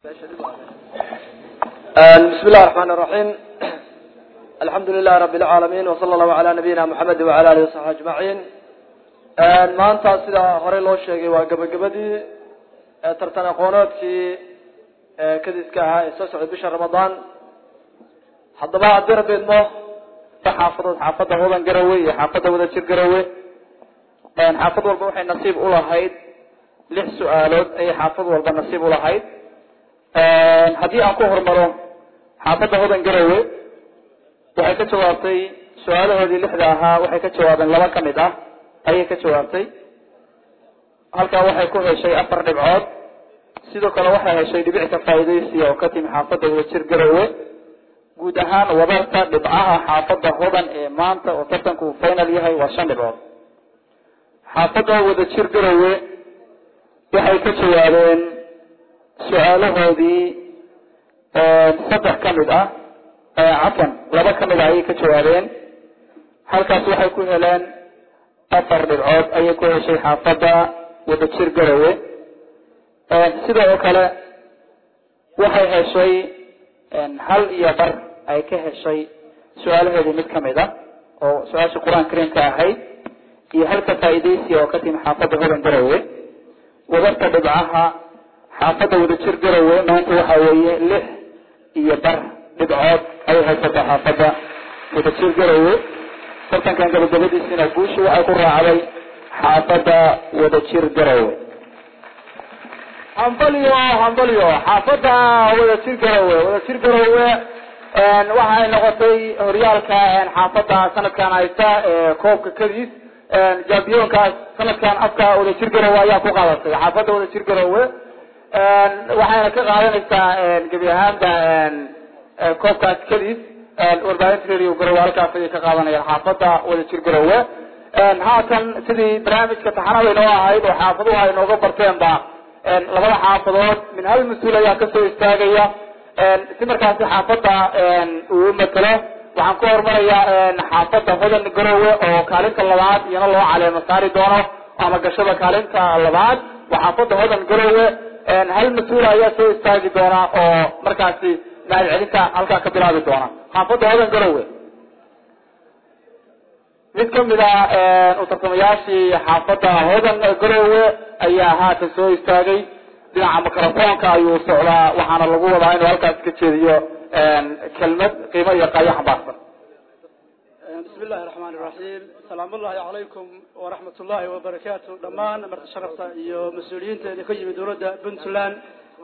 بسم الله الرحمن الرحيم الحمد لله رب العالمين وصلى الله على نبينا محمد وعلى آله وصحبه أجمعين maanta sida horey loo sheegay waa gabagabadii tartan aqooneedkii kadiska ahaa ee soo socday bisha ramadaan haddaba haddii rabbi idmo xaafadood xaafadda hodan garowe iyo xaafadda wadajir garowe xaafad walba waxay nasiib ulahayd lix su-aalood ayay xaafad walba nasiib ulahayd haddii aan ku hormaro xaafadda hodan garowe waxay ka jawaabtay su-aalahoodii lixda ahaa waxay ka jawaabeen laba ka mid ah ayay ka jawaabtay halkaa waxay ku heshay afar dhibcood sidoo kale waxay heshay dhibicka faa'iidaysiya oo ka timi xaafadda wadajir garowe guud ahaan wadarta dhibcaha xaafadda hodan ee maanta oo tartanku uu final yahay waa shan dhibcood xaafadda wadajir garowe waxay ka jawaabeen su-aalahoodii saddex ka mid ah cafan laba ka mid ah ayay ka jawaabeen halkaas waxay ku heleen afar dhibcood ayay ku heshay xaafadda wadajir garowe sidoo kale waxay heshay hal iyo bar ay ka heshay su-aalaheedii mid kamid a oo su-aasha qur-aan kariimka ahayd iyo halka faa'iidaysiya oo ka timi xaafadda hodan garowe wadarta dhibcaha xaafadda wadajir garowe maanta waxa weeye lix iyo bar dhibcood ayay haysataa xaafadda wadajir garowe tartankan gabagabadiisina guusha waxay ku raacday xaafadda wadajir garowe hambalyo hambalyo xaafadda wadajir garowe wadajir garowe waxay noqotay horyaalka xaafadda sanadkan haysta koobka kadiis jambiyonkaas sanadkan afka wadajir garowe ayaa ku qaadatay xaafadda wadajir garowe waxayna ka qaadanaysaa gebi ahaanba koobkaas kadiis warbaahinta radio garowe halkaas ayay ka qaadanayaan xaafadda wadajir garowe haatan sidii barnaamijka taxanada inoo ahayd oo xaafaduhu ay nooga barteenba labada xaafadood min hal mas-uul ayaa kasoo istaagaya si markaasi xaafadda uu matelo waxaan ku horumarayaa xaafadda hodan garowe oo kaalinta labaad iyana loo caleemo saari doono ama gashada kaalinta labaad waa xaafadda hodan garowe hal mas-uul ayaa soo istaagi doona oo markaasi mahad celinta halkaa ka bilaabi doona xaafadda hodan garowe mid kamid a u tartamayaashii xaafadda hodan garowe ayaa haatan soo istaagay dhinaca microfonka ayuu socdaa waxaana lagu wadaa inuu halkaas ka jeediyo kelmad qiimo iyo qaayo xambaarsan bismi illahi raxmaan iraxiim salaam ullahi calaykum waraxmat ullahi wabarakaatu dhammaan marti sharafta iyo mas-uuliyiinteeda ka yimid dowladda puntland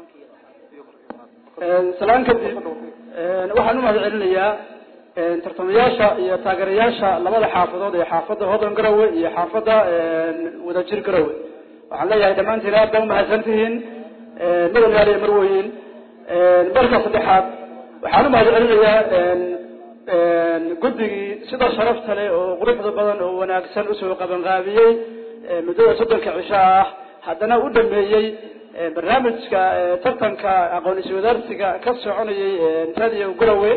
salaan kadib waxaan u mahad celinayaa tartamayaasha iyo taageerayaasha labada xaafadood ee xaafadda hodan garowe iyo xaafadda wadajir garowe waxaan leeyahay dhammaantiin aad baa umahadsan tihiin mudan yaaliya marweyn marka saddexaad waxaan u mahad celinayaa guddigii sida sharafta leh oo quruxda badan oo wanaagsan usoo qabanqaabiyey muddada soddonka cisho ah haddana u dhameeyey barnaamijka tartanka aqoon iswadaarsiga ka soconayay radio garowe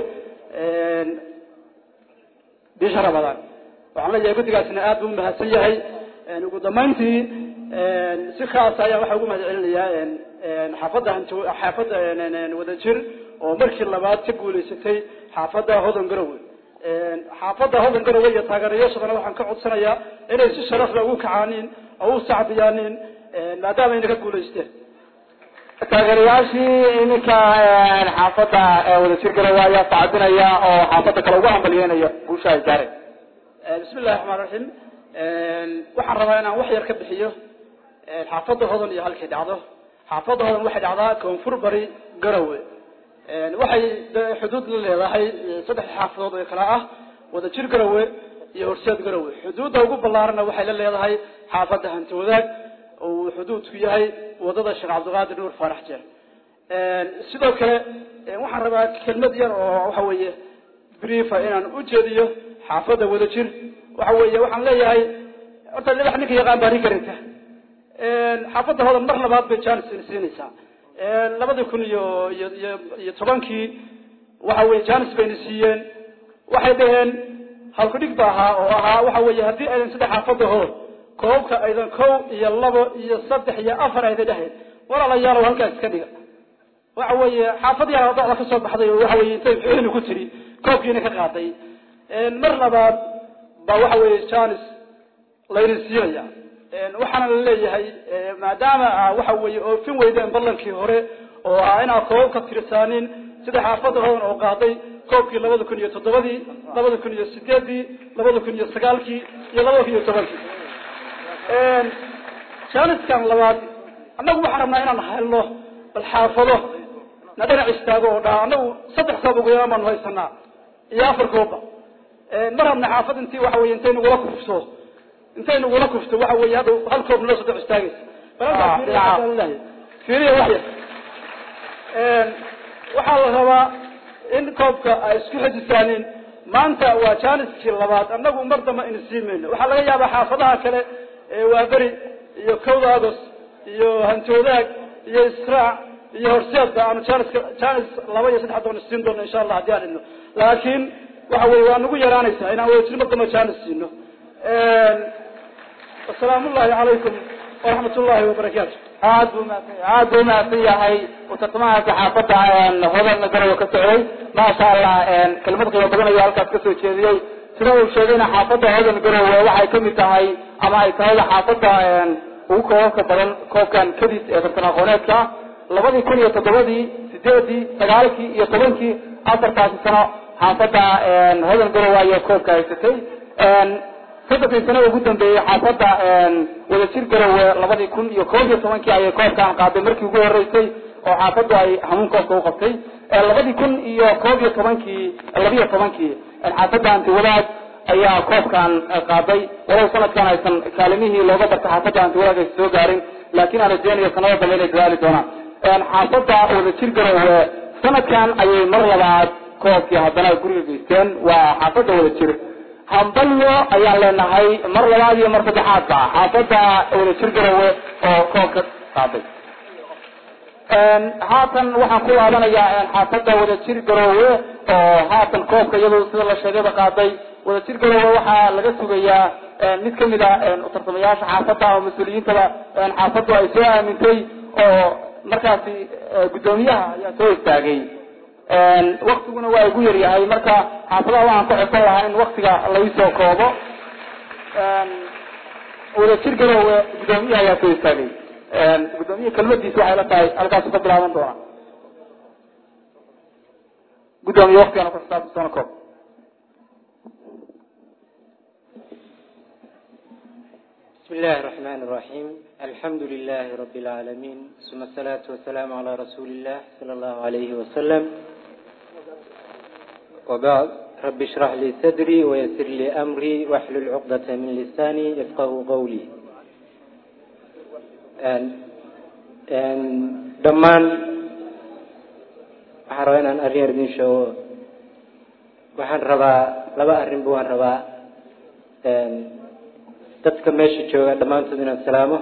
bisha ramadaan waxaan leeyahay guddigaasina aad buu umahadsan yahay ugu dambeyntii si khaasa ayaa waxaa ugu mahad celinayaa xaafadda xaafadda wadajir oo markii labaad ka guuleysatay xaafadda hodan garowe xaafadda hodan garowe iyo taageerayaashadana waxaan ka codsanayaa inay si sharaf leh ugu kacaaniin oo u sacbiyaanin maadaama ayna ka guuleysteen taageerayaashii iminka xaafadda wadajir garowe ayaa sacbinaya oo xaafadda kale ugu hambalyeynaya guusha ay gaareen bismi illahi raxmaan raxiim waxaan rabaa inaan wax yar ka bixiyo xaafadda hodan iyo halkay dhacdo xaafadda hodan waxay dhacdaa koonfur bari garowe waxay xuduud la leedahay saddex xaafadood oo kala ah wadajir garowe iyo horseed garowe xuduudda ugu ballaarana waxay la leedahay xaafadda hanti wadaag oo uu xuduudku yahay wadada sheekh cabdiqaadir nuur faarax jeer sidoo kale waxaan rabaa kelmad yar oo waxa weeye briefa inaan u jeediyo xaafadda wadajir waxa weeye waxaan leeyahay horta libax ninka yaqaan baa rin karanta xaafadda hodan mar labaad bay janis siinaysaa labadii kun iyo iyo iyo iyo tobankii waxa weye janis bayna siiyeen waxay dhaheen halkudhig ba ahaa oo ahaa waxa weeye haddii aydan saddex xaafadda hodan koobka aydan kow iyo labo iyo saddex iyo afar aydan dhahayn walaalayaalow halkaas iska dhiga waxa weeye xaafad yar oo docda kasoo baxday oo waxa weye intay xuini ku tiri koobkiina ka qaaday mar labaad ba waxa weeye janis layna siinaya waxaana la leeyahay maadaama waxa weeye oofin weydeen ballankii hore oo ahaa inaad koobab ka tirsaanin sida xaafadda hodan oo qaaday koobkii labada kun iyo toddobadii labada kun iyo sideedii labada kun iyo sagaalkii iyo labada kun iyo tobankii jaaniskan labaad annagu waxaan rabnaa inaan helno bal xaafado na dhinac istaago oo dhaa annagu saddex koob ugu yaraan baanu haysanaa iyo afar koobba ma rabna xaafad intii waxa weye intay nagula kufto intay nagula kufto waxa weye hadda hal koob nala saddex istaagaysa fiiriya wax yar waxaa la rabaa in koobka ay isku xejisaanin maanta waa jaaniskii labaad annagu mar damba ina sii mayno waxaa laga yaabaa xaafadaha kale waa beri iyo kowda agos iyo hantoodaag iyo israac iyo horseedba aanu janiska janis laba iyo saddex doona siin doono insha allah haddii aan idno laakiin waxa weye waa nagu yaraanaysaa inaan wadajir mar damba janis siino asalaamu ullahi calaykum waraxmat ullahi wabarakaatu aad buu mahadsan aad buu mahadsan yahay utartamahaasi xaafadda hodan garowe ka socday maasha allah kelmad qiimo badan ayuu halkaas kasoo jeediyey sida uu sheegayna xaafadda hodan garowe waxay kamid tahay ama ay tahay xaafadda ugu koobabka badan koobkan kadis ee tartan aqooneedka labadii kun iyo toddobadii sideedii sagaalkii iyo tobankii afartaasi sano xaafadda hodan garowe ayay koobka haysatay saddexdii sano ugu dambeeyey xaafadda wadajir garowe labadii kun iyo koob iyo tobankii ayay koobkan qaaday markii ugu horeysay oo xaafaddu ay hamuun koobka u qabtay labadii kun iyo koob iyo tobankii labiyo tobankii xaafadda antiwadaag ayaa koobkan qaaday walow sanadkan aysan kaalimihii looga bartay xaafadda antiwadaag aysan soo gaarin laakiin aan rajeynayo sanada dambe inay dadaali doonaan xaafadda wadajir garowe sanadkan ayay mar labaad koobkii haddana ay guriga geysteen waa xaafadda wadajir hambalyo ayaan leenahay mar labaad iyo mar saddexaadba xaafadda wadajir garowe oo koobka qaaday haatan waxaan ku laabanayaa xaafadda wadajir garowe oo haatan koobka iyado sida la sheegayba qaaday wadajir garowe waxaa laga sugayaa mid kamid a tartamayaasha xaafadda oo mas-uuliyiintaba xaafaddu ay soo aamintay oo markaasi guddoomiyaha ayaa soo istaagay waktiguna waa igu yaryahay marka xaafadaha waxaan ku xirsan lahaa in waktiga laisoo koobo wadajir garowe guddoomiyaha ayaa soo istaagay guddoomiyaha kelmadiisa waxay la tahay halkaasu ka bilaaban doona guddoomiye waktigana ku xisaabtasana koob بسم الله الرحمن الرحيم الحمد لله رب العالمين ثم الصلاة والسلام على رسول الله صلى الله عليه وسلم وبعد رب اشرح لي صدري ويسر لي أمري واحلل عقدة من لساني يفقه قولي dhammaan waxaan rabaa inaan arrin yar idin sheego waxaan rabaa laba arrinba waan rabaa dadka meesha jooga dhammaantood inaan salaamo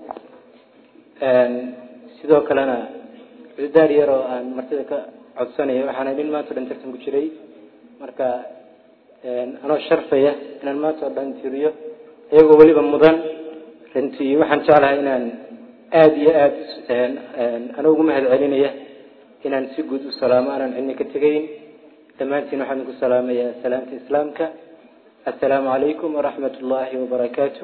sidoo kalena cududaar yar oo aan martida ka codsanayo waxaana nin maanta o dhan tartan ku jiray marka anoo sharfaya inaan maanta oo dhan tiriyo iyagoo weliba mudan runtii waxaan jeclahay inaan aada iyo aada anoo ugu mahad celinaya inaan si guud u salaamo aanan cidna ka tegayn dhammaantiin waxaan idinku salaamayaa salaamta islaamka assalaamu calaykum waraxmat ullaahi wabarakaatu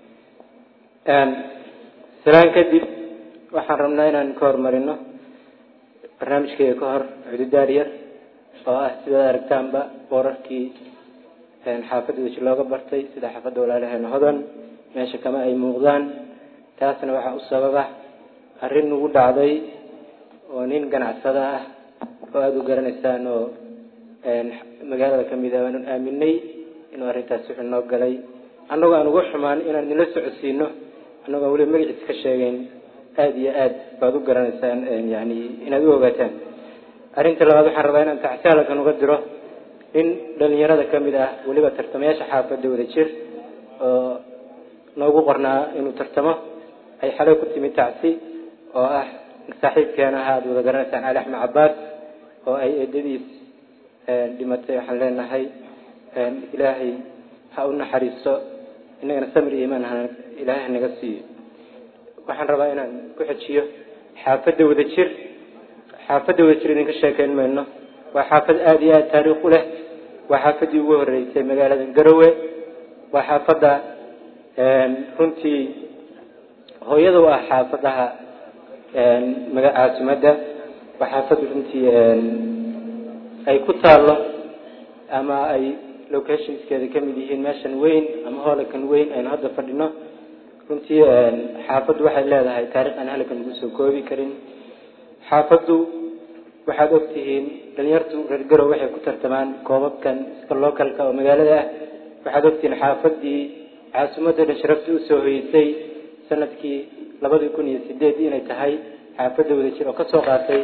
salaan kadib waxaan rabnaa inaan ka hormarino barnaamijkeega ka hor cududaar yar oo ah sidaad aragtaanba boorarkii xaafadda weji looga bartay sida xaafadda walaalaheena hodan meesha kama ay muuqdaan taasna waxaa u sababa arrin nagu dhacday oo nin ganacsada ah oo aada u garanaysaan oo magaalada kamid ah aanu aaminay inuu arrintaas wuxuu noo galay annagoo aan uga xumaan inaan idinla socodsiino annagoo weliba magaciisa ka sheegeyn aada iyo aad baad u garanaysaan yani inaad u ogaataan arrinta labaad waxaan rabaa inaan taxsaalankan uga diro nin dhalinyarada kamid ah weliba tartamayaasha xaafadda wada jir oo noogu qornaa inuu tartamo ay xalay ku timi tacsi oo ah saaxiibkeena aha aada wada garanaysaan cali axmed cabaas oo ay eedadiis dhimatay waxaan leenahay ilaahay ha u naxariiso inagana samir iyo imaan ha ilaahay naga siiyo waxaan rabaa inaan ku xejiyo xaafadda wada jir xaafadda wadajir idinka sheekeyn mayno waa xaafad aada iyo aada taariikh u leh waa xaafaddii ugu horeysay magaalada garowe waa xaafadda runtii hooyada u ah xaafadaha maga caasimadda waa xaafad runtii ay ku taallo ama ay locationskeeda ka mid yihiin meeshan weyn ama hoolakan weyn aynu hadda fadhino runtii xaafaddu waxay leedahay taarikh aan halkan lagu soo koobi karin xaafaddu waxaad ogtihiin dhalinyartu reer garow waxay ku tartamaan koobabkan iska localka oo magaalada ah waxaad ogtihiin xaafaddii caasimadda dhan sharaftii usoo hoyeysay sanadkii labadii kun iyo sideed inay tahay xaafadda wadajir oo kasoo qaatay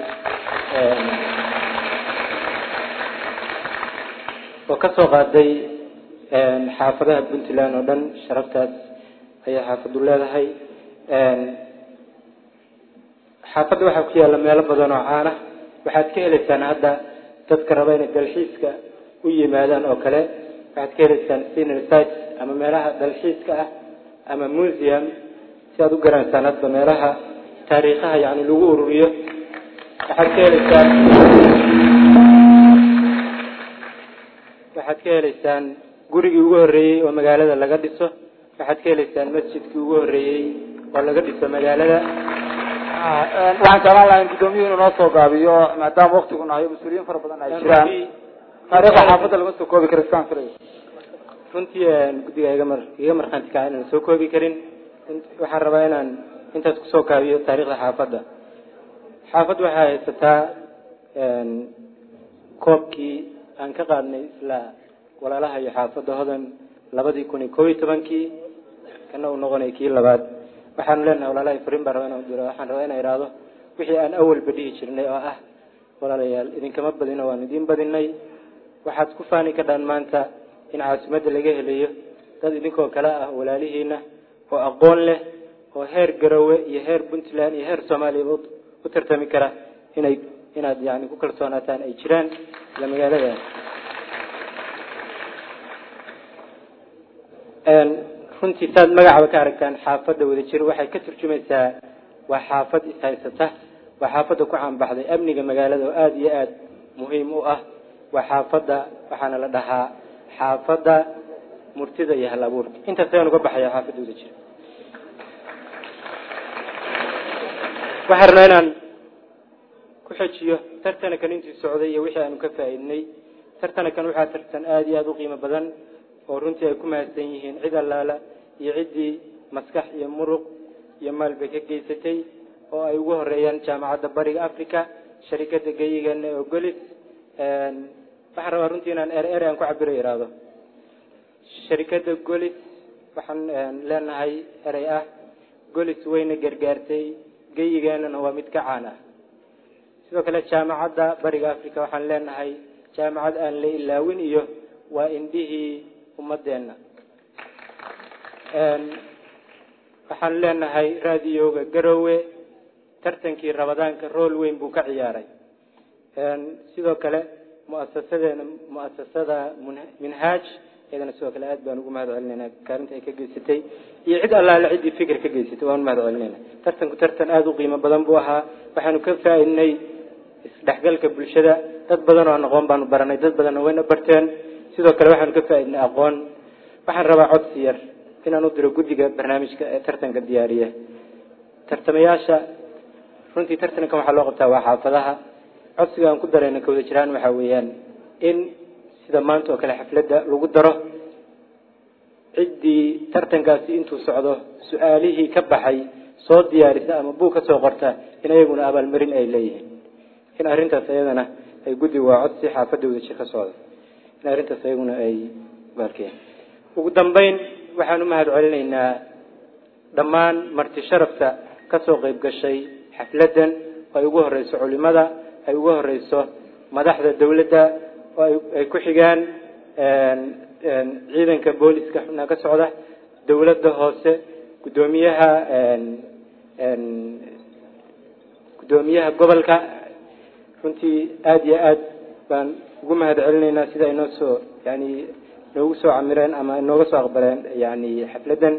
oo kasoo qaaday xaafadaha puntland oo dhan sharaftaas ayay xaafaddu leedahay xaafadda waxaa ku yaalla meelo badan oo caana waxaad ka heleysaan hadda dadka raba inay dalxiiska u yimaadaan oo kale waxaad ka heleysaan scenery sites ama meelaha dalxiiska ah ama museum si aad u garanaysaan hadba meelaha taariikhaha yani lagu ururiyo waxaad ka heleysaan waxaad ka heleysaan gurigii ugu horreeyey oo magaalada laga dhiso waxaad ka heleysaan masjidkii ugu horreeyey oo laga dhiso magaalada waxaan jeclaan lahaa in guddoomiyuhu inuu noo soo gaabiyo maadaama waktigu nahayo mas-uuliyiin fara badan ay jiraan taariikhda xaafadda lama soo koobi karo iskaan filay runtii guddiga iga mar iga markhaanti kaca inaan soo koobi karin waxaan rabaa inaan intaas kusoo kaabiyo taariikhda xaafadda xaafadda waxay haysataa koobkii aan ka qaadnay isla walaalaha iyo xaafadda hodan labadii kun iyo koob iyo tobankii kana uu noqonay kii labaad waxaanu leenahay walaalahay fariin baan rabaa inaan diro waxaan rabaa inaan ihahdo wixii aan awalba dhihi jirnay oo ah walaalayaal idinkama badino waan idiin badinay waxaad ku faani kadhaan maanta in caasimadda laga helayo dad idinkoo kale ah walaalihiina oo aqoon leh oo heer garowe iyo heer puntland iyo heer soomaaliyaba u tartami kara inay inaad yani ku kalsoonaataan ay jiraan isla magaalada runtii saad magacaba ka aragtaan xaafadda wadajir waxay ka turjumaysaa waa xaafad ishaysata waa xaafadda ku caanbaxday amniga magaalada oo aada iyo aada muhiim u ah waa xaafadda waxaana la dhahaa xaafadda murtida iyo hal abuurka intaas ayaan uga baxaya xaafadda wadajir waxaan rabnaa inaan ku xejiyo tartanakan intii socday iyo wixii aanu ka faa'iidnay tartanakan waxaa tartan aada iyo aada u qiimo badan oo runtii ay ku mahadsan yihiin cid allaala iyo ciddii maskax iyo muruq iyo maalbay ka geysatay oo ay ugu horeeyaan jaamacadda bariga africa sharikada geyigeena oo golis waxaan rabaa runtii inaan er er aan ku cabiro ihahdo sharikada golis waxaan leenahay erey ah golis wayna gargaartay geyigeenana waa mid ka caan ah sidoo kale jaamacadda bariga africa waxaan leenahay jaamacad aan la ilaawin iyo waa indhihii ummadeenna waxaan leenahay raadiyooga garowe tartankii rabadaanka rool weyn buu ka ciyaaray sidoo kale muasasadeena muasasada minhaaj iyadana sidoo kale aad baan ugu mahad celinayna kaalinta ay ka geysatay iyo cid allaale ciddii fikir ka geysatay waan mahad celinayna tartanku tartan aada u qiimo badan buu ahaa waxaanu ka faaidnay isdhexgalka bulshada dad badan oo aan aqoon baanu baranay dad badanna wayna barteen sidoo kale waxaanu ka faaidnay aqoon waxaan rabaa codsi yar inaan u diro guddiga barnaamijka ee tartanka diyaariya tartamayaasha runtii tartankan waxaa loo qabtaa waa xaafadaha codsiga aan ku darayna kawada jiraan waxaa weeyaan in sida maanta oo kale xafladda lagu daro ciddii tartankaasi intuu socdo su-aalihii ka baxay soo diyaarisa ama buug ka soo qorta in ayaguna abaalmarin ay leeyihiin in arrintaas ayadana ay guddiga waa codsi xaafadda wadajir ka socda in arrintaas ayaguna ay baalkeen ugu dambeyn waxaan u mahad celinaynaa dhammaan marti sharafta kasoo qeyb gashay xafladdan oo ay ugu horeyso culimada ay ugu horeyso madaxda dawladda oo ay ku xigaan ciidanka booliska xubnaa ka socda dawladda hoose guddoomiyaha guddoomiyaha gobolka runtii aada iyo aad baan ugu mahad celinaynaa sida inoo soo yani noogu soo camireen ama inooga soo aqbaleen yani xafladdan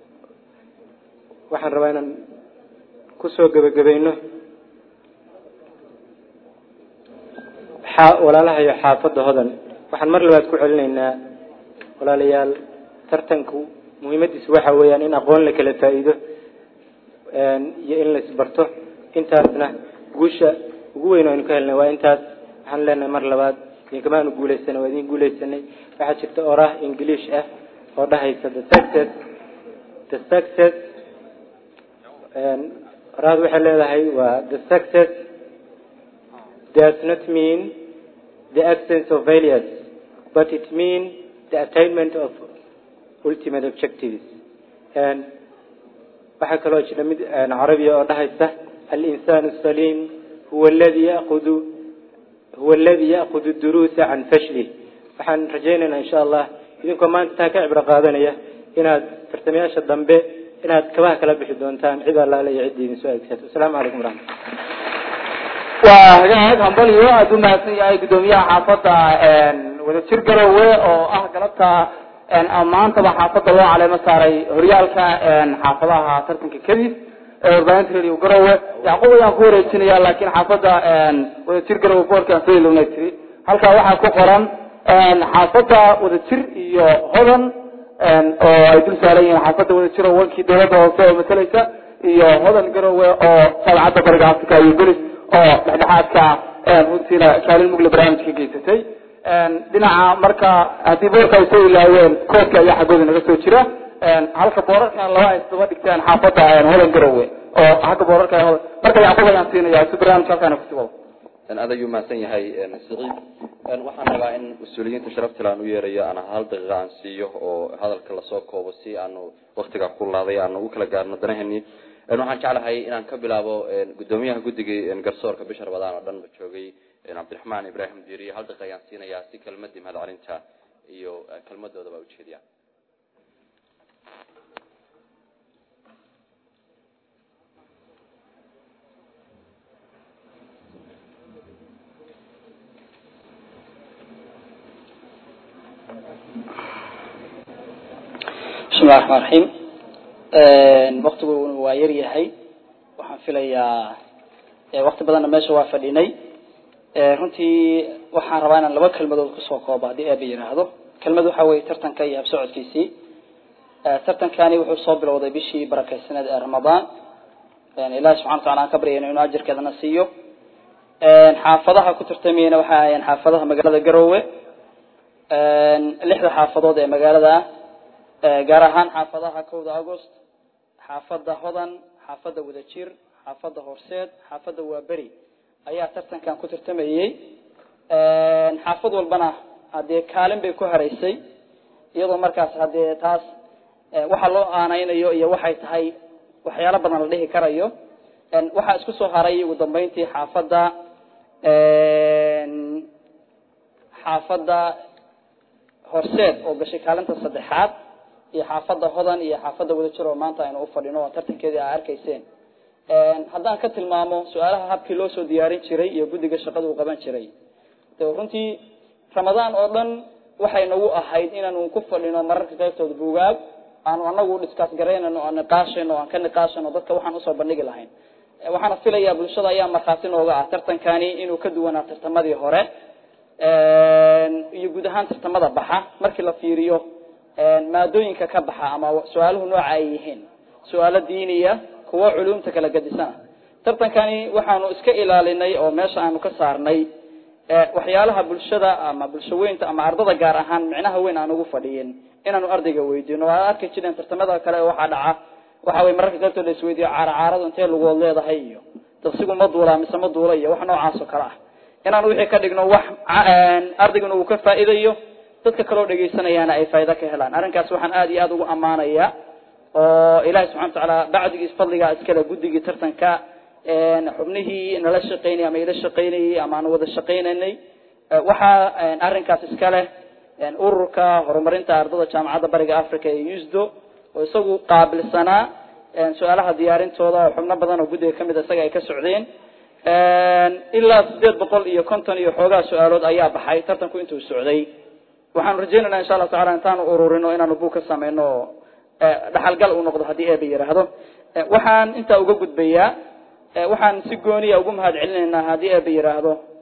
waxaan rabaa inaan kusoo gebagabayno xa- walaalahayo xaafadda hodan waxaan mar labaad ku celinaynaa walaalayaal tartanku muhiimadiisu waxa weeyaan in aqoon la kala faa'iido iyo in la isbarto intaasna guusha ugu weyn aynu ka helnay waa intaas waxaan leenahay mar labaad idinkamaanu guuleysanay waa idin guuleysanay waxaa jirta oraah ingiliish ah oo dhahaysa the success the success oraahdu waxay leedahay waa the success does not mean the absence of failures but it means the attainment of ultimate objectives waxaa kaloo jira mid carabiya oo dhahaysa alinsaan asaliim huwa aladi yakudu huwa aladi ya'kudu duruusa can fashlih waxaan rajaynaynaa insha allah idinkoo maanta taa ka cibro qaadanaya inaad tartamayaasha dambe inaad kabaha kala bixi doontaan cid allaale iyo ciddii idin soo aegsato asalaamu calaykum waraxmat waa hagaag hambaliyo aada u mahadsan yahay guddoomiyaha xaafadda wadajir garowe oo ah galabta maantaba xaafadda loo caleemo saaray horyaalka xaafadaha tartanka kadib ee warbaahinta radio garowe yacquub ayaan ku wareejinaya laakiin xaafadda wadajir garowe boorkaan soo ilowna tiri halkaa waxaa ku qoran xaafadda wadajir iyo hodan oo ay dul saaran yihiin xaafadda wadajir oo wankii dowladda hoose oo matalaysa iyo hodan garowe oo sabcadda bariga africa iyo belis oo dhexdhexaadka runtiina kaalin mugle barnaamijka ka geysatay dhinaca marka haddii boorka ay soo ilaaween koodka ayaa xaggooda naga soo jira halka boorarkan laba ay isdaba dhigteen xaafadda hodan garowe oo xagga boorarka ay hodan marka yacquub ayaan siinaya si barnaamijka halkaana kusii wado aad ayuu mahadsan yahay siciid waxaan rabaa in mas-uuliyiinta sharaftil aan u yeerayo aan hal daqiiqa aan siiyo oo hadalka lasoo koobo si aanu waktiga ku laaday aanu u kala gaarno danaheni waxaan jeclahay inaan ka bilaabo guddoomiyaha guddiga garsoorka bisha rabadaan oo dhan ba joogay cabdiraxmaan ibraahim diiriye hal daqiiqa ayaan siinayaa si kelmadii mahad celinta iyo kelmadoodaba ujeediya bismi llahi raxmaan raxiim waktiguna waa yar yahay waxaan filayaa wakti badanna meesha waa fadhinay runtii waxaan rabaa inaan laba kelmadood kusoo koobo haddii eeba yidhaahdo kelmad waxa weeye tartanka iyo habsocodkiisii tartankani wuxuu soo bilowday bishii barakeysaneed ee ramadaan ilahi subxana wa tacala aan ka baryayno inuu ajarkeedana siiyo xaafadaha ku tartamayena waxay ahayeen xaafadaha magaalada garowe lixda xaafadood ee magaalada ah gaar ahaan xaafadaha kowda agost xaafadda hodan xaafadda wadajir xaafadda horseed xaafadda waaberi ayaa tartankan ku tartamayey xaafad walbana haddee kaalin bay ku haraysay iyadoo markaas haddee taas waxa loo aaneynayo iyo waxay tahay waxyaalo badan la dhihi karayo waxaa isku soo haray ugu dambeyntii xaafadda xaafadda horseed oo gashay kaalinta saddexaad iyo xaafadda hodan iyo xaafadda wadajir oo maanta aynu ufadhino oo tartankeedii aa arkayseen haddaan ka tilmaamo su-aalaha habkii loo soo diyaarin jiray iyo guddiga shaqada uu qaban jiray de runtii ramadaan oo dhan waxay nagu ahayd inaanu ku fadhino mararka qaybtooda buugaag aanu anagu dhiskaas garaynano aan niqaashayno aan ka niqaashayno dadka waxaan usoo bandhigi lahayn waxaana filayaa bulshada ayaa markhaati nooga ah tartankani inuu ka duwanaa tartamadii hore iyo guud ahaan tartamada baxa markii la fiiriyo maadooyinka ka baxa ama su-aaluhu nooca ay yihiin su-aalo diiniya kuwo culumta kala gadisana tartankani waxaanu iska ilaalinay oo meesha aanu ka saarnay waxyaalaha bulshada ama bulshaweynta ama ardada gaar ahaan micnaha weyn aan ugu fadhiyin inaanu ardayga weydiino waa arki jireen tartamada kale waxaa dhaca waxa wey mararka qaybtooda la isweydiyo caara caaradu intee lugood leedahay iyo dabsigu ma duulaa mise ma duula iyo wax noocaas oo kale ah inaan wixii ka dhigno wax ardayguna uu ka faa'iidayo dadka kaloo dhegaysanayaana ay faa'ido ka helaan arrinkaas waxaan aada iyo aada ugu ammaanaya oo ilahi subxana wa tacaala bacdigiis fadligaa iskale guddigii tartanka xubnihii nala shaqeynayay ama ila shaqeynayay ama aan wada shaqeynaynay waxaa arrinkaas iska leh ururka horumarinta ardada jaamacadda bariga africa ee usdo oo isagu qaabilsanaa su-aalaha diyaarintooda oo xubno badan oo guddiga kamid a isaga ay ka socdeen ilaa sideed boqol iyo konton iyo xoogaa su-aalood ayaa baxay tartanku intuu socday waxaanu rajeynayna insha allahu tacala intaanu ururino inaanu buug ka sameyno oo dhaxalgal uu noqdo haddii eeba yidhaahdo waxaan intaa uga gudbayaa waxaan si gooniya ugu mahad celinaynaa haddii eeba yidhaahdo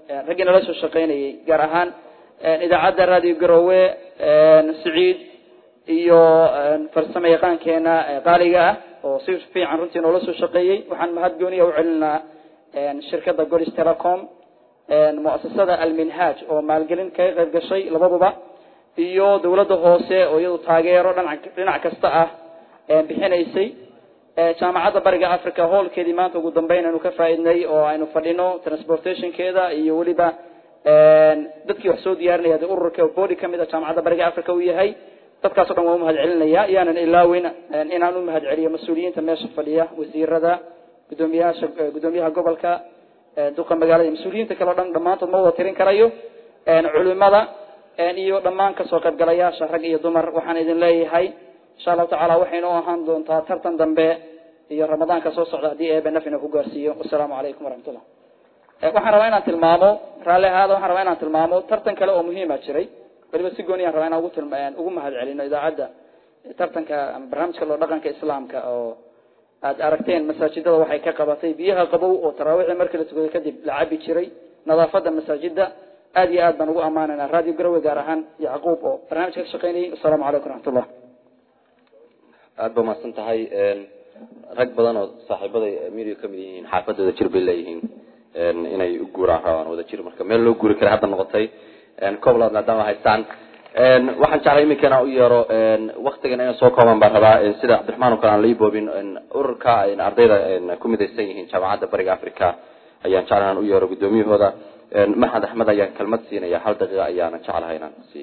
raggii nala soo shaqaynayay gaar ahaan idaacadda radio garowe siciid iyo farsamo yaqaankeena qaaliga ah oo si fiican runtii noola soo shaqeeyey waxaan mahad gooniya u celinaa shirkadda golis telecom muasasada alminhaj oo maalgelin kaga qayb gashay labaduba iyo dawladda hoose oo iyadu taageero dhinac dhinac kasta ah bixinaysay jaamacadda bariga africa hoolkeedii maanta ugu dambeyn aynu ka faaidnay oo aynu fadhino transportationkeeda iyo weliba dadkii wax soo diyaarinaya de ururka body kamid a jaamacadda bariga africa uu yahay dadkaas o dhan waan umahad celinaya yaanan ilaaweyn inaan umahad celiyo mas-uuliyiinta meesha fadhiya wasiirada gudoomiyaasha gudoomiyaha gobolka duqa magaalada mas-uuliyiinta kale o dhan dhammaantood ma wada tirin karayo culimada iyo dhammaan kasoo qaybgalayaasha rag iyo dumar waxaan idin leeyahay insha allahu tacala waxaynu ahaan doontaa tartan dambe iyo ramadaanka soo socda haddii eebe nafina ku gaarsiiyo wasalaamu calaykum waraxmatullah waxaan rabaa inaan tilmaamo raalli ahaada waxaan rabaa inaan tilmaamo tartan kale oo muhiima jiray weliba si gooni aan rabaa inaan ugu tilma ugu mahad celino idaacadda tartanka ama barnaamijka loo dhaqanka islaamka oo aad aragteen masaajidada waxay ka qabatay biyaha qabow oo taraawiixii markii la tukaday kadib la cabi jiray nadaafada masaajida aad iyo aad baan ugu ammaanayna radio garowe gaar ahaan yacquub oo barnaamijka ka shaqeynayay wasalaamu calaykum raxmatullah aada ba mahadsan tahay rag badan oo saaxiibaday media kamid yihiin xaafadooda jir bay leeyihiin inay u guuraan rabaan wada jir marka meel loo guuri kara hadda noqotay cobland maadaama haystaan waxaan jeclay iminka inaan u yeero waktigan inay soo kooban baan rabaa sida cabdiraxmaan oo kale aan laiboobin ururka ardayda ku midaysan yihiin jaamacadda bariga africa ayaan jeclay inaan u yeero guddoomiyahooda maxamed axmed ayaan kelmad siinaya hal daqiiqa ayaana jeclahay inaan siiyo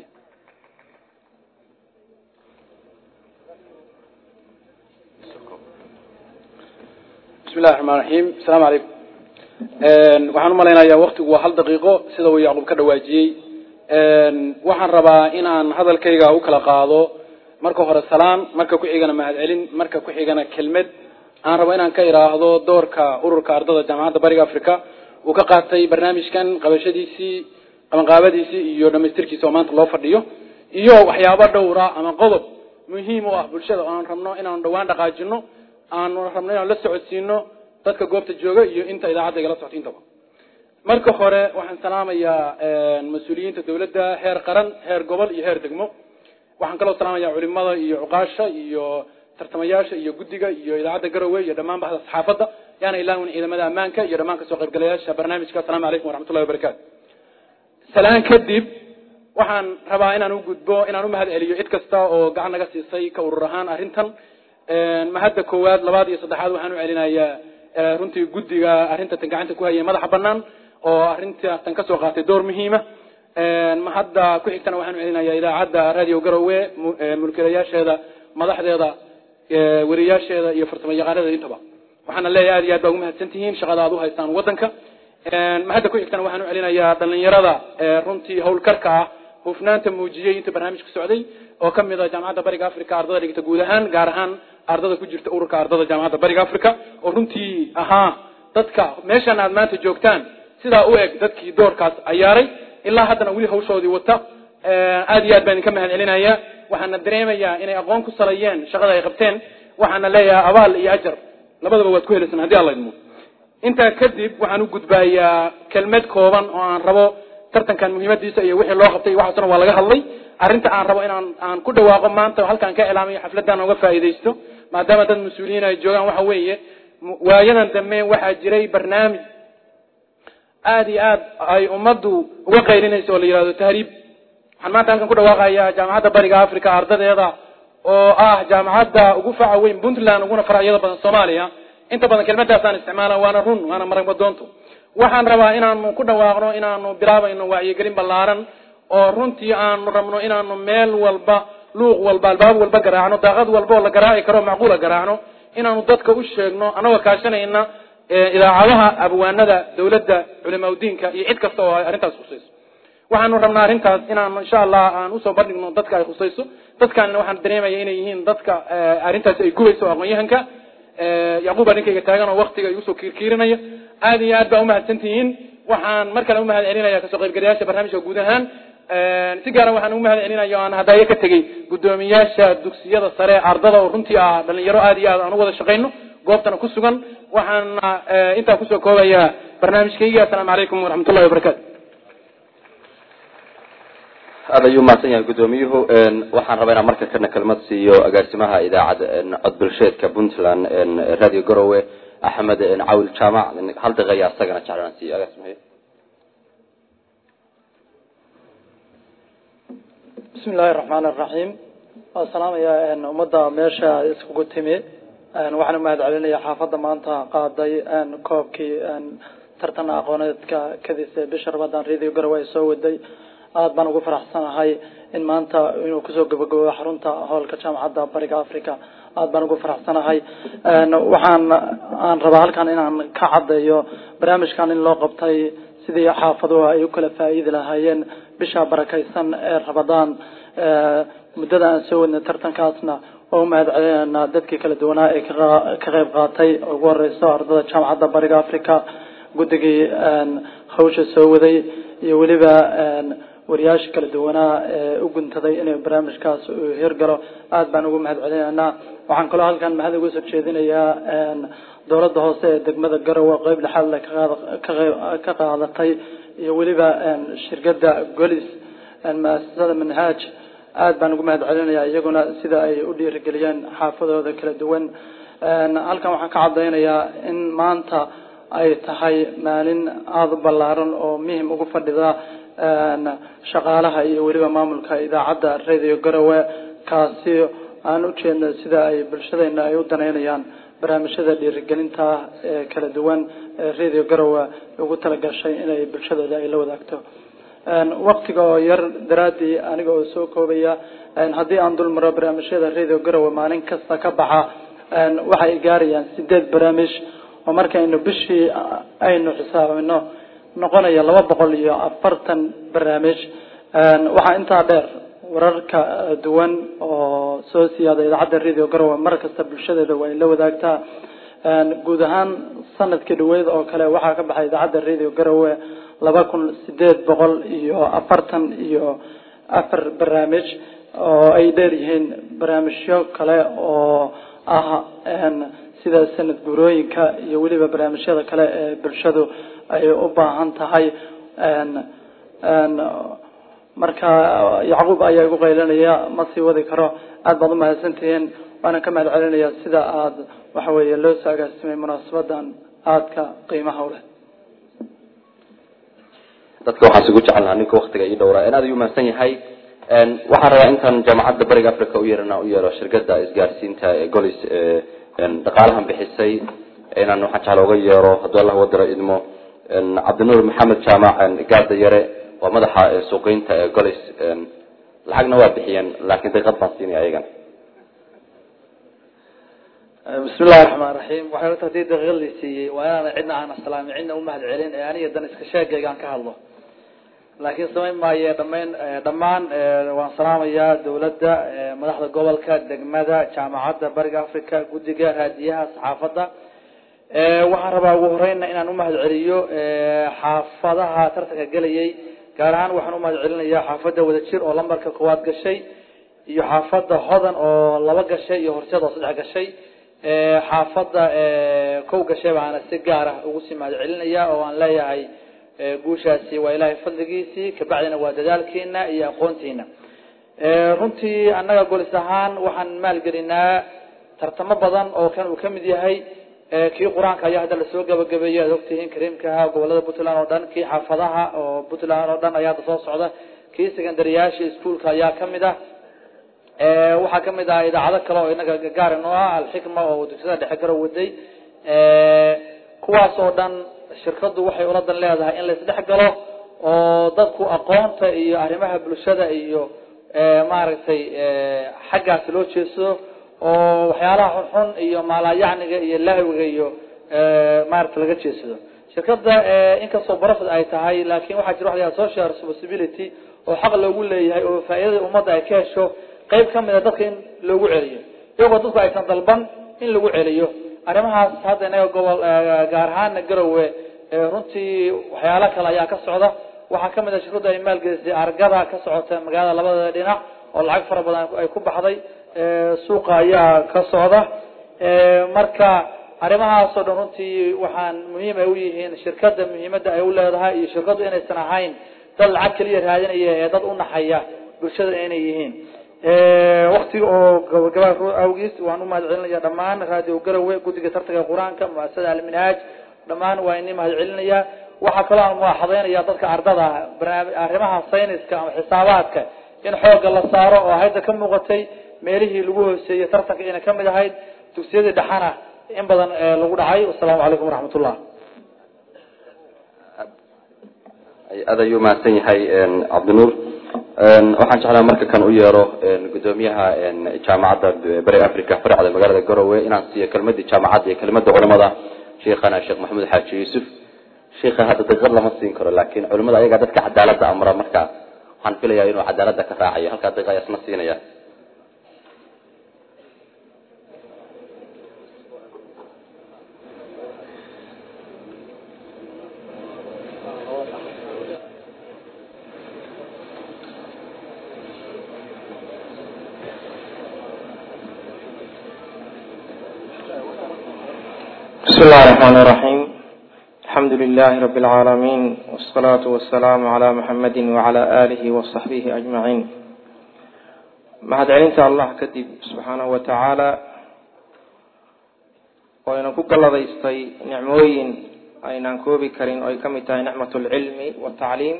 bismi illahi raxmaan raxiim asalaamu calaykum waxaan umalaynayaa waktigu waa hal daqiiqo sida uu yacquub ka dhawaajiyey waxaan rabaa inaan hadalkayga u kala qaado marka hore salaan marka ku xigana mahadcelin marka ku xigana kelmed aan rabo inaan ka idhaahdo doorka ururka ardada jaamacadda bariga africa uu ka qaatay barnaamijkan qabashadiisii qabanqaabadiisii iyo dhamaystirkiisa oo maanta loo fadhiyo iyo waxyaabo dhowra ama qodob muhiim u ah bulshada oo aan rabno inaanu dhawaan dhaqaajino aanu rabno inaan la socodsiino dadka goobta jooga iyo inta idaacadda igala socto intaba marka hore waxaan salaamayaa mas-uuliyiinta dawladda heer qaran heer gobol iyo heer degmo waxaan kaloo salaamayaa culimada iyo cuqaasha iyo tartamayaasha iyo guddiga iyo idaacadda garowe iyo dhammaan baxda saxaafadda yaana ilaawin ciidamada ammaanka iyo dhammaan kasoo qaybgalayaasha barnaamijka asalamu calaykum waraxmatullahi wabarakatu salaan kadib waxaan rabaa inaan u gudbo inaan u mahad celiyo cid kasta oo gacan naga siisay ka urur ahaan arrintan mahadda koowaad labaad iyo saddexaad waxaan u celinayaa runtii guddiga arrintan gacanta ku hayay madaxa banaan oo arrintan kasoo qaatay door muhiima mahadda ku xigtana waxaan u celinayaa idaacadda radio garowe mulkiilayaasheeda madaxdeeda weriyaasheeda iyo farsamo yaqaanadeeda intaba waxaana leeyahay aad iyo aad baa ugu mahadsan tihiin shaqada aad u haystaan waddanka mahadda ku xigtana waxaan u celinayaa dhalinyarada runtii howlkarka ah hufnaanta muujiyey inta barnaamijka socday oo kamid ah jaamacadda bariga africa ardada dhigta guud ahaan gaar ahaan ardada ku jirta ururka ardada jaamacadda bariga africa oo runtii ahaa dadka meeshan aad maanta joogtaan sidaa u eg dadkii doorkaas cayaaray ilaa haddana weli hawshoodii wata aad iyo aad baan idinka mahad celinaya waxaana dareemayaa inay aqoon ku salayeen shaqada ay qabteen waxaana leeyahay abaal iyo ajar labadaba waad ku helaysan haddii alla idmo intaa kadib waxaan u gudbayaa kelmed kooban oo aan rabo tartankan muhiimadiisa iyo wixii loo qabtay waxaasna waa laga hadlay arrinta aan rabo inaan aan ku dhawaaqo maanta halkaan ka ilaamayo xafladdan uga faa'iidaysto maadaama dad mas-uuliyiin ay joogaan waxa weeye waayadan dambe waxaa jiray barnaamij aada iyo aad ay ummaddu uga qaylinayso oo la yihahdo tahriib waxaan maanta halkan ku dhawaaqayaa jaamacadda bariga africa ardadeeda oo ah jaamacadda ugu faca weyn puntland uguna faracyada badan soomaaliya inta badan kelmadaasaan isticmaala waana run waana maragmadoonto waxaan rabaa inaanu ku dhawaaqno inaanu bilaabayno wacyigelin ballaaran oo runtii aanu rabno inaanu meel walba luuq walba albaab walba garaacno daaqad walba oo la garaaci karo macquula garaacno inaanu dadka u sheegno anagoo kaashanayna idaacadaha abwaanada dawladda culimaa udiinka iyo cid kasta oo ay arrintaas khusayso waxaanu rabnaa arrintaas inaanu insha allah aan usoo bandhigno dadka ay khusayso dadkaanina waxaan dareemaya inay yihiin dadka arrintaasi ay gubayso oo aqoon-yahanka yacquub baa ninkayga taagan oo waktiga igusoo kiirkiirinaya aada iyo aad baa umahadsan tihiin waxaan mar kale umahad celinaya kasoo qaybgalayaasha barnaamijka guud ahaan si gaara waxaan ugu mahad celinaya o aan hadaayo ka tegey guddoomiyaasha dugsiyada sare ardada oo runtii ah dhalinyaro aada iyo aad aan u wada shaqayno goobtana ku sugan waxaana intaa kusoo koobayaa barnaamijkayga assalaamu calaykum waraxmat ullahi wabarakatu aad ayuu mahadsan yahay guddoomiyuhu waxaan rabaa inaan marka kana kelmad siiyo agaasimaha idaacadda cod bulsheedka puntland radio garowe axmed cawil jaamac hal daqiiqa ayaa isagana jeclaan siiyo agaasimahay bismi illaahi raxmaan iraxiim waan salaamayaa ummadda meesha iskugu timi waxaan umahad celinaya xaafadda maanta qaaday koobkii tartan aqooneedka kadis ee bisha ramadaan radio garowe ay soo waday aada baan ugu faraxsanahay in maanta inuu kusoo gabagabo xarunta hoolka jaamacadda bariga africa aada baan ugu faraxsanahay waxaan aan rabaa halkan inaan ka caddeeyo barnaamijkan in loo qabtay sidii xaafaduhu ay u kala faa'iidi lahaayeen bisha barakaysan ee ramadaan muddada aan soo wadnay tartankaasna oo umahad celinayna dadkii kala duwanaa ee ka qeyb qaatay ugu horeyso ardada jaamacadda bariga africa guddigii hawsha soo waday iyo weliba wariyaasha kala duwanaa ee u guntaday inay barnaamijkaas hirgalo aada baan ugu mahad celinaynaa waxaan kaloo halkan mahad uga soo jeedinayaa dowladda hoose ee degmada garowe qeyb lexaad le ka qaadatay iyo weliba shirkada golis muasasada manhaaj aada baan ugu mahad celinaya iyaguna sida ay u dhiirigeliyeen xaafadooda kala duwan halkan waxaan ka cadaynayaa in maanta ay tahay maalin aada u ballaaran oo muhim ugu fadhida shaqaalaha iyo weliba maamulka idaacadda radio garowe kaasi aan ujeedno sida ay bulshadeena ay u daneynayaan barnaamijyada dhiirigelinta ee kala duwan ee radio garowe ugu talagashay inay bulshadooda ay la wadaagto waktiga oo yar daraadii aniga oo soo koobaya haddii aan dul maro barnaamijyada radio garowe maalin kasta ka baxa waxay gaarayaan sideed barnaamij oo markaynu bishii aynu xisaabino noqonaya laba boqol iyo afartan barnaamij waxaa intaa dheer wararka duwan oo soo siyaada idaacadda radio garowe mar kasta bulshadeeda waa la wadaagtaa guud ahaan sanadkii dhaweyd oo kale waxaa ka baxay idaacadda radio garowe laba kun sideed boqol iyo afartan iyo afar barnaamij oo ay dheer yihiin barnaamijyo kale oo ah sida sanad guurooyinka iyo weliba barnaamijyada kale ee bulshadu ay u baahan tahay marka yacquub ayaa igu qaylinaya ma sii wadi karo aada baad umahadsantihiin waana ka mahad celinaya sida aada waxa weeye loo soo agaasimay munaasabadan aadka qiimaha u leh dadka waxaan isugu jecelnaha ninka waktiga ii dhowraa aad ayuu mahadsan yahay waxaan rabaa intaan jaamacadda bariga africa u yeerana u yeero shirkada isgaarsiinta ee golis dhaqaalahan bixisay inaan waxaan jecla uga yeero hadduu allah wadiro idmo cabdinuur maxamed jaamac gaada yare waa madaxa suuqeynta ee golis lacagna waa bixiyeen laakiin daqiiqad baan siinaya ayagana bismi illahi raxmaan raxiim waxay horta hadii daqiiqad la siiyey waa inaana cidna aan aslaamin cidna umahad celin ee aniga dan iska sheegayga aan ka hadlo laakiin samayn maaye dhamayn dhammaan waan salaamayaa dawladda madaxda gobolka degmada jaamacadda bariga africa guddiga raadiyaha saxaafadda waxaan rabaa ugu horeyna inaan umahad celiyo xaafadaha tartanka gelayay gaar ahaan waxaan umahad celinayaa xaafadda wadajir oo lambarka koowaad gashay iyo xaafadda hodan oo laba gashay iyo horseed oo saddex gashay xaafadda kow gashay baana si gaar ah ugu sii mahad celinaya oo aan leeyahay guushaasi waa ilaahay fadligiisii kabacdina waa dadaalkiina iyo aqoontiina runtii annaga golis ahaan waxaan maalgelinaa tartamo badan oo kan uu kamid yahay kii qur-aanka ayaa hadda lasoo gabagabeeyay aad ogtihiin kariimkaha gobolada puntland oo dhan kii xaafadaha oo puntland oo dhan ayaa hadda soo socda kii secondaryyaasha iskuolka ayaa kamid ah waxaa kamid ah idaacado kale oo inaga gaar inoo ah alxikma oo dugsiyada dhexe garo waday kuwaas oo dhan shirkadu waxay uladan leedahay in laisdhex galo oo dadku aqoonta iyo arrimaha bulshada iyo maaragtay xaggaas loo jeedsado oo waxyaalaha xunxun iyo maalayacniga iyo lahwiga iyo maarata laga jeedsado shirkada inkastoo profit ay tahay laakin waxaa jira waxa la social responsibility oo xaq loogu leeyahay oo faa'iidada ummadda ay ka hesho qayb kamid a dadka in loogu celiyo iyagoo dadku aysan dalban in lagu celiyo arrimahaas hadda inaga gobol gaar ahaana garowe runtii waxyaalo kale ayaa ka socda waxaa kamid a shirkadu ay maalgelisay argada ka socota magaalada labada dhinac oo lacag fara badan ay ku baxday suuqa ayaa ka socda marka arrimahaas oo dhan runtii waxaan muhiim ay u yihiin shirkada muhiimada ay u leedahay iyo shirkadu inaysan ahayn dad lacag keliya raadinaya ee dad unaxaya bulshada inay yihiin waktiga oo gabagaba awgiis waan umahad celinaya dhammaan radio garowe guddiga tartanka qur-aanka muasasada alminhaaj dhammaan waa ini mahad celinaya waxaa kaloo aan muwaaxadeynaya dadka ardada barnaami arrimaha sayniska ama xisaabaadka in xoogga la saaro oo hadda ka muuqatay meelihii lagu hooseeyey tartanka inay kamid ahayd dugsiyadii dhexana in badan lagu dhacay wasalaamu calaykum waraxmatullah aad ayuu mahadsan yahay cabdinuur waxaan jeclaa marka kan u yeero gudoomiyaha jaamacadda bari africa faracda magaalada garowe inaan siiyo kelmadii jaamacadda iyo kelmada culimada sheekhana sheekh maxamed xaaji yuusuf sheikha hadda daqiiqad lama siin karo laakin culimada ayagaa dadka cadaalada amra marka waxaan filayaa inuu cadaalada ka raacayo halkaa daqiiqa ayaa isna siinaya بسم الله الرحمن الرحيم الحمد لله رب العالمين والصلاة والسلام على محمد وعلى آله وصحبه أجمعين mahad celinta allah kadib subxaanahu wa tacaala oo aynan ku galladaystay nicmooyin aynaan koobi karin oo ay kamid tahay nicmat lcilmi watacliim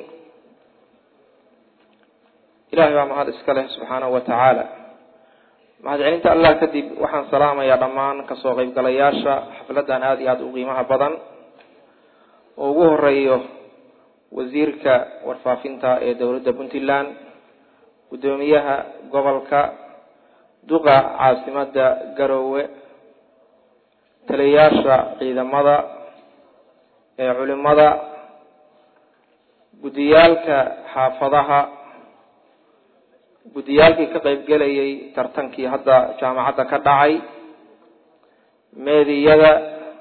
ilahay baa mahad iska leh subxaanahu wa tacaala mahad celinta allah kadib waxaan salaamayaa dhammaan kasoo qeybgalayaasha xafladan aada iyo aada u qiimaha badan oo ugu horeeyo wasiirka warfaafinta ee dowladda puntland guddoomiyaha gobolka duqa caasimada garowe taliyayaasha ciidamada ee culimada guddiyaalka xaafadaha guddiyaalkii ka qeybgelayay tartankii hadda jaamacadda ka dhacay meediyada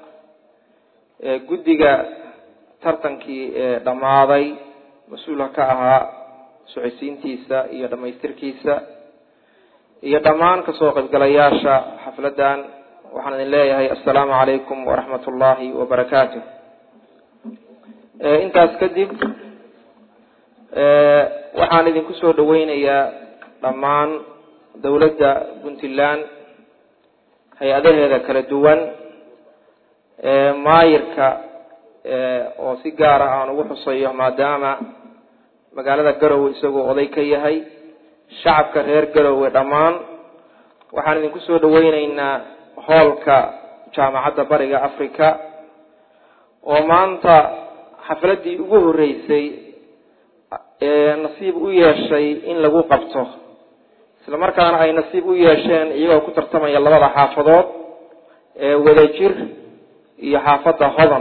guddiga tartankii ee dhammaaday mas-uulka ka ahaa socodsiintiisa iyo dhamaystirkiisa iyo dhammaan kasoo qaybgalayaasha xafladan waxaan idin leeyahay assalaamu calaykum waraxmat ullahi wabarakaatu intaas kadib waxaan idinku soo dhaweynayaa dhammaan dowladda puntland hay-adaheeda kala duwan maayirka oo si gaara aan ugu xusayo maadaama magaalada garowe isagoo oday ka yahay shacabka reer garowe dhammaan waxaan idinku soo dhaweyneynaa hoolka jaamacadda bariga africa oo maanta xafladii ugu horeysay nasiib u yeeshay in lagu qabto isla markaana ay nasiib u yeesheen iyagoo ku tartamaya labada xaafadood ee wadajir iyo xaafadda hodan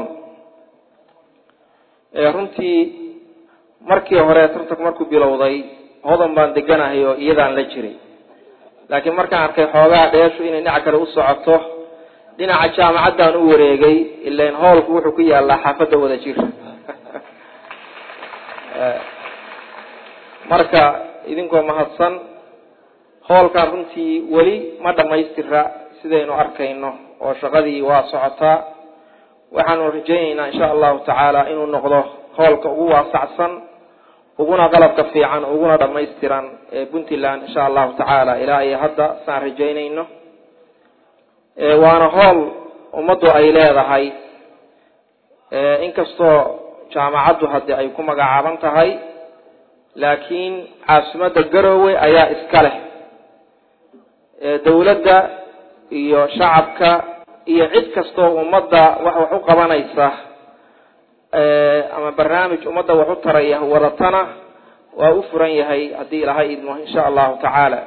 runtii markii hore tartanku markuu bilowday hodan baan deganahay oo iyadaan la jiray laakiin markaan arkay xoogaha dheeshu inay dhinac kale u socoto dhinaca jaamacaddaan u wareegay ilan hoolku wuxuu ku yaalaa xaafadda wadajir marka idinkoo mahadsan hoolkan runtii weli ma dhamaystira sidaynu arkayno oo shaqadii waa socotaa waxaanu rajayneynaa insha allahu tacaala inuu noqdo hoolka ugu waasacsan uguna qalabka fiican uguna dhamaystiran ee puntland insha allahu tacaala ilaa iyo hadda saan rajaynayno waana hool ummaddu ay leedahay inkastoo jaamacaddu haddi ay ku magacaaban tahay laakiin caasimadda garowe ayaa iska leh dowladda iyo shacabka iyo cid kastoo ummadda wax wax u qabanaysa ama barnaamij ummadda wax u taraya wadatana waa u furan yahay haddii ilahay idmo insha allahu tacaala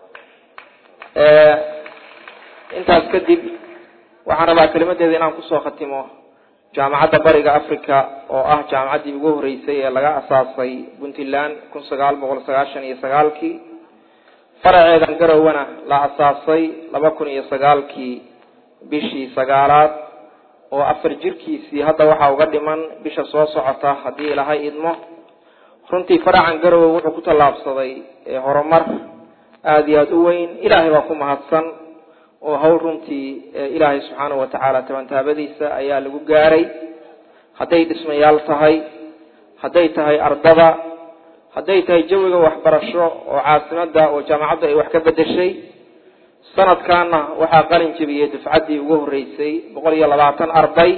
intaas kadib waxaan rabaa kelimadeeda inaan kusoo khatimo jaamacadda bariga africa oo ah jaamacaddii ugu horeysay ee laga asaasay puntland kun sagaal boqol sagaashan iyo sagaalkii faraceedan garowana la asaasay laba kun iyo sagaalkii bishii sagaalaad oo afar jirkiisii hadda waxaa uga dhiman bisha soo socota haddii ilahay idmo runtii faracan garowe wuxuu ku tallaabsaday horumar aada iyo aada u weyn ilaahay baa ku mahadsan oo hawl runtii ilaahay subxaanahu watacaala tabantaabadiisa ayaa lagu gaaray hadday dhismayaal tahay hadday tahay ardada hadday tahay jawiga waxbarasho oo caasimada oo jaamacaddu ay wax ka bedeshay sanadkaana waxaa qalin jebiyey dufcaddii ugu horreysay boqol iyo labaatan arday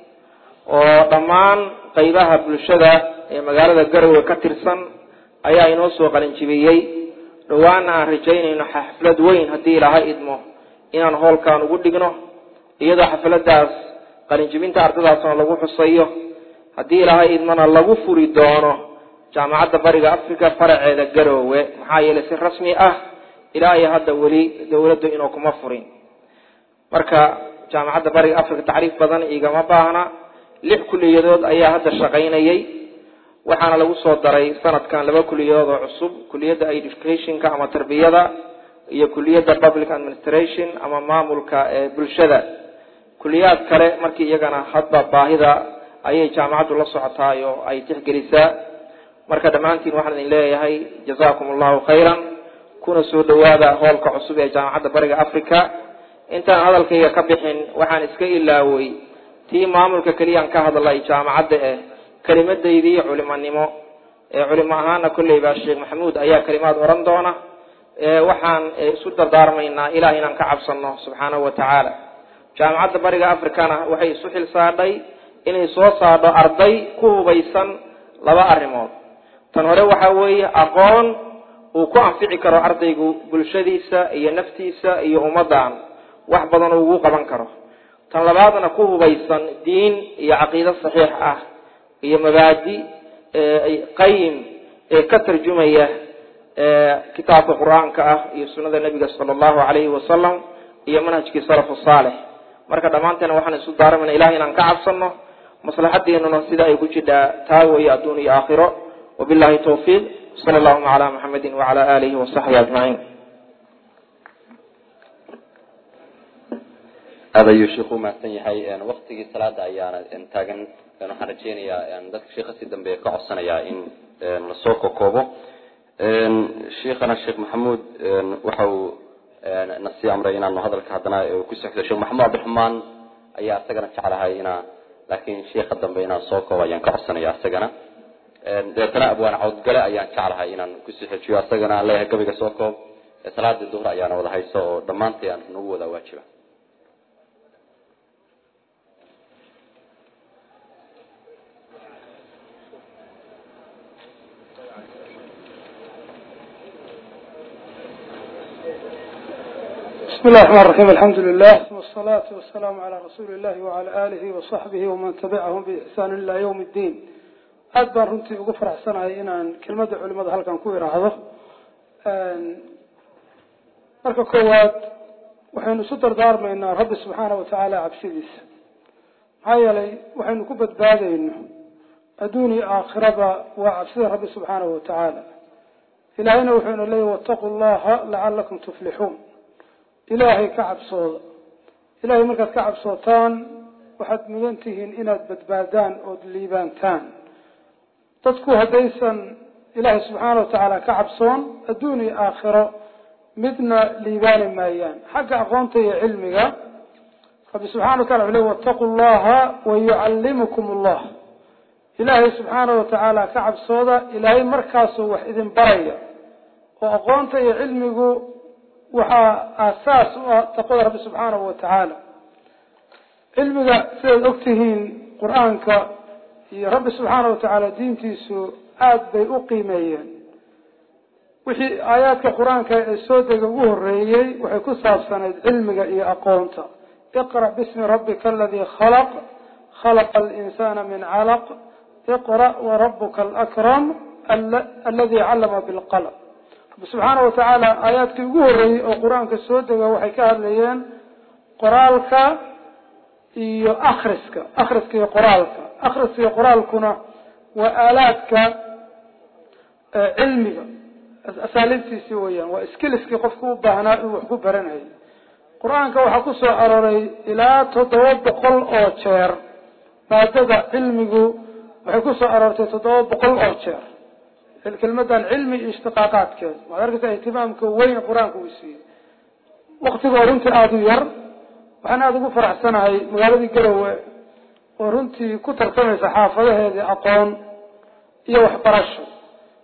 oo dhammaan qeybaha bulshada ee magaalada garowe ka tirsan ayaa inoo soo qalin jebiyey dhawaana aan rajaynayno xaflad weyn haddii ilaahay idmo inaan hoolkan ugu dhigno iyadoo xafladaas qalinjibinta ardadaasna lagu xusayo haddii ilaahay idmana lagu furi doono jaamacadda bariga africa faraceeda garoowe maxaa yeelay si rasmi ah ilaahay hadda weli dawladdu inuu kuma furin marka jaamacadda bariga africa tacriif badan igama baahna lix kuliyadood ayaa hadda shaqaynayay waxaana lagu soo daray sanadkan laba kuliyadood oo cusub kuliyadda educationka ama tarbiyada iyo kuliyadda public administration ama maamulka ee bulshada kuliyaad kale markii iyagana hadba baahida ayay jaamacaddu la socotaay oo ay tixgelisaa marka dhammaantiin waxaan idin leeyahay jazakum allahu khayran kuna soo dhawaada hoolka cusub ee jaamacadda bariga africa intaan hadalkayga ka bixin waxaan iska ilaaway tii maamulka keliyaan ka hadlay jaamacadda eh kelimadaydii culimonimo ee culimo ahaana kolleyba sheekh maxamuud ayaa kelimaad oran doona waxaan isu dardaarmaynaa ilaah inaan ka cabsano subxaanahu wa tacaala jaamacadda bariga africana waxay isu xil saadhay inay soo saadho arday ku hubaysan laba arrimood tan hore waxa weeye aqoon uu ku anfici karo ardaygu bulshadiisa iyo naftiisa iyo ummaddan wax badan uu ugu qaban karo tan labaadna ku hubaysan diin iyo caqiido saxiix ah iyo mabaadi qayim ee ka tarjumaya kitaabka qur-aanka ah iyo sunada nebiga sala allahu alayhi wasalam iyo manhajkii salafu saalix marka dhammaanteena waxaan isu daaramana ilahay inaan ka cabsano maslaxadeenuna sida ay ku jidhaa taa weeye adduun iyo aakhiro wabillahi tawfiiq sala allahuma calaa muxamedin wacala aalihi wasaxbihi ajmaciin aad ayuu sheikhu umahadsan yahay waktigii salaada ayaana taagan waxaan rajeynayaa dadka sheikha si dambe ka codsanayaa in lasoo kokoobo sheikhana sheekh maxamuud waxa uu nasii amray inaanu hadalka haddana ku sexdo sheekh maxamuud cabdiraxmaan ayaa isagana jeclahay inaa laakiin sheikha dambe inaan soo koobo ayaan ka codsanaya isagana dabeetana abwaan cawdgale ayaan jeclahay inaan kusii xejiyo isagana aan leeyahay gabayga soo koob salaadii duhur ayaana wada hayso oo dhammaantay aan nagu wada waajiba بسم الله الرحمن الرحيم الحمد لله والصلاة والسلام على رسول الله وعلى آله وصحبه ومن تبعهم بإحسان إلى يوم الدين aad baan runtii ugu faraxsanahay inaan kelmadda culimada halkan ku iraahdo marka koowaad waxaynu isu dardaarmaynaa rabbi subxaana watacaala cabsidiisa maxaa yeelay waxaynu ku badbaadayno adduun iyo aakhiraba waa cabsida rabbi subxaanahu watacaala ilaahayna wuxuuna leeyahy wattaqu llaha lacalakum tuflixuun ilaahay ka cabsooda ilahay markaad ka cabsootaan waxaad mudan tihiin inaad badbaadaan ood liibaantaan dadku haddaysan ilaahay subxaana watacaala ka cabsoon adduun iyo aakhiro midna liibaani maayaan xagga aqoonta iyo cilmiga rabbi subxana watala wuxu le wattaqu llaha wayucallimukum allah ilaahay subxaana watacaala ka cabsooda ilaahay markaasuu wax idin baraya oo aqoonta iyo cilmigu waxaa aasaas u ah taqwada rabbi subxaanahu watacaala cilmiga sidaad ogtihiin qur-aanka iyo rabbi subxaana watacaala diintiisu aada bay u qiimeeyeen wixii aayaadka qur-aanka ee soo dega ugu horeeyey waxay ku saabsanayd cilmiga iyo aqoonta iqra bismi rabbika aladii khalaq khalaqa alinsana min calaq iqra warabuka alakram aladi callama bilqalm rabbi subxaana watacaala aayaadkii ugu horeeyey oo qur-aanka soo dega waxay ka hadlayeen qoraalka iyo akriska akriska iyo qoraalka akriska iyo qoraalkuna waa aalaadka cilmiga asaaliibtiisi weyaan waa skiliskii qofku u baahnaa inuu wax ku baranayo qur-aanka waxaa ku soo arooray ilaa toddoba boqol oo jeer maadada cilmigu waxay ku soo aroortay toddoba boqol oo jeer kelmadan cilmi iyo ishtiqaaqaadkeeda waxaad arkaysaa ihtimaamka weyn qur-aanka uu siiyey waktigoo runtii aada u yar waxaan aada ugu faraxsanahay magaaladii garowe oo runtii ku tartamaysa xaafadaheedii aqoon iyo waxbarasho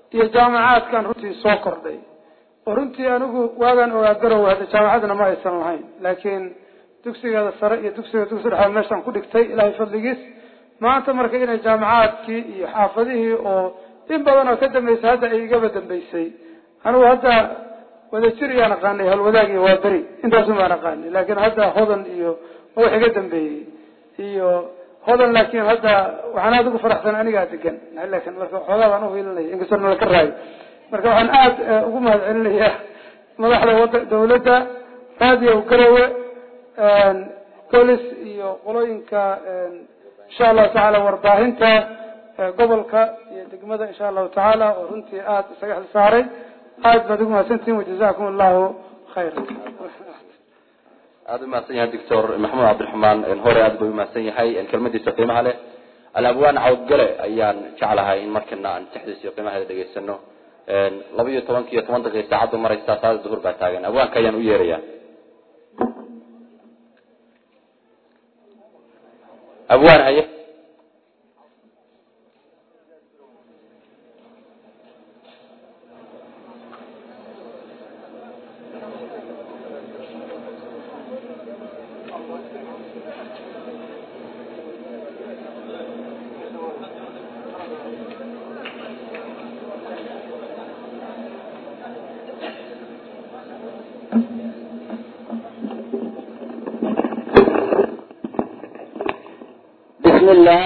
iyo jaamacaadkan runtii soo kordhay oo runtii anigu waagaan ogaa garow hadda jaamacadna ma aysan lahayn laakiin dugsigeeda sare iyo dugsiga dugsi dhexe meeshaan ku dhigtay ilaahay fadligiis maanta marka inay jaamacaadkii iyo xaafadihii oo in badan oo ka dambeysay hadda ay igaba dambeysay anigu hadda wadajir iyaan aqaanay halwadaag iyo waa beri intaasun baan aqaanay laakiin hadda hodan iyo wax iga dambeeyey iyo hodan laakiin hadda waxaan aada ugu faraxsan anigaa degan laakin marka xoogaa baan uhiilinaya inkastoo nala ka raayo marka waxaan aada ugu mahad celinayaa madaxda wada dawladda raadiyo garowe police iyo qolooyinka insha allahu tacaala warbaahinta gobolka iyo degmada insha allahu tacaala oo runtii aada isaga xil saaray aada baad ugu mahadsantihin wajazakum allahu khayra aada u mahadsan yahay doctor maxamed cabdiraxmaan hore aad bay umahadsan yahay kelmadiisa qiimaha leh alabwaan cawdgale ayaan jeclahay in markana aan tixdiisa qiimaheeda dhegaysano laba iyo tobanka iyo toban daqiiq saacaddu maraysa saada duhur baa taagan abwaanka ayaan u yeeraya abwaan haye bismillah